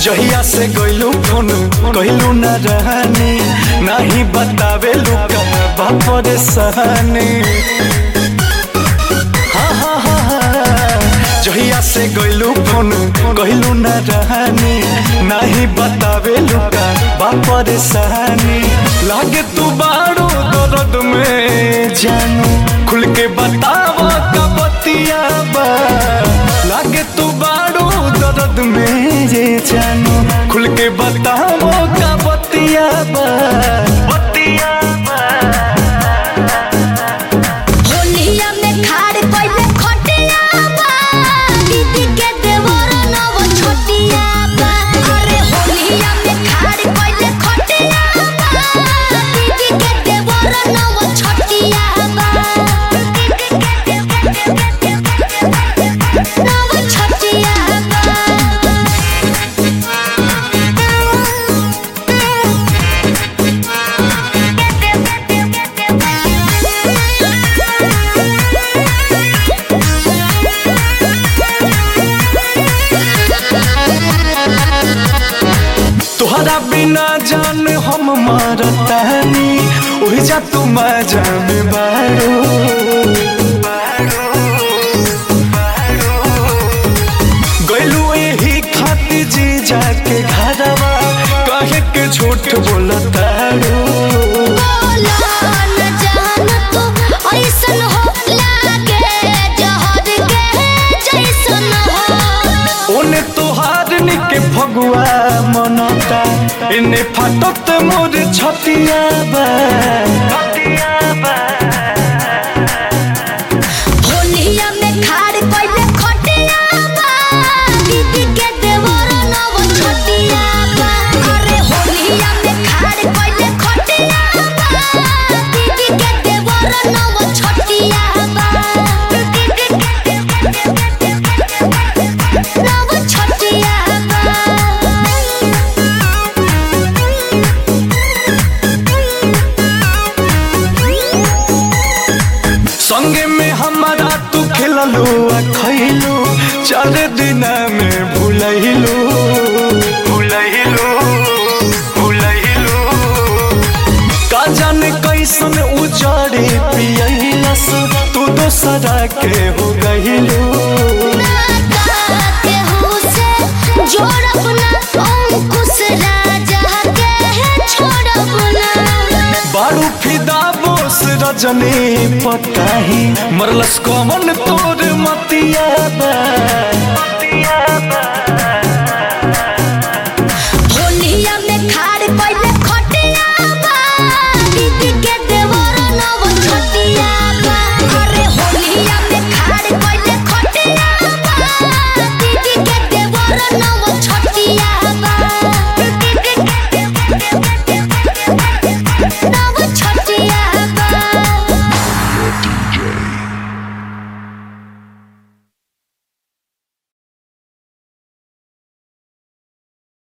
जहिया से गइलू फोन कहलू न रहनी नहीं बतावे लुका बापर सहनी हाँ हाँ हाँ हाँ जहिया से गइलू फोन कहलू न रहनी नहीं बतावे लुका बापर सहनी लागे तू बाड़ू दर्द में जानू खुल के बतावा का बतिया बा लागे तू बाड़ू दर्द में ये जानू खुल के बतावो का बतिया बा बतिया बा होलिया में खाड़ कइले खटिया बा दीदी के देवर नव छोटिया बा अरे होलिया में खाड़ कइले खटिया बा दीदी के देवर नव छोटिया बा नव छोटिया तुहरा बिना जान हम मरतानी ओहि जा तू जान बाड़ू गइलू एही खातिर जी जाके घरवा कहे के झूठ बोलताड़ू बोलन जान तू ऐसन हो लागे जहर के जैसन हो ओने तोहार निके फगुआ मनता इने फाटत मोर छतिया बा छतिया बा होलिया में खाड़ कइले खटिया बा दीदी के देवर नव छोटिया बा अरे होलिया में खाड़ कइले खटिया बा दीदी के देवर नव छोटिया बा नव छोटिया संगे में हमारा तू खेललू आ खैलू चार दिन में भूलैलू भूलैलू भूलैलू का जाने कैसन उजाड़े पियलस तू दोसरा के हो गइलू बारू फिदा बोस रजनी पताही मरलस कमन तोर मतिया बा मतिया बा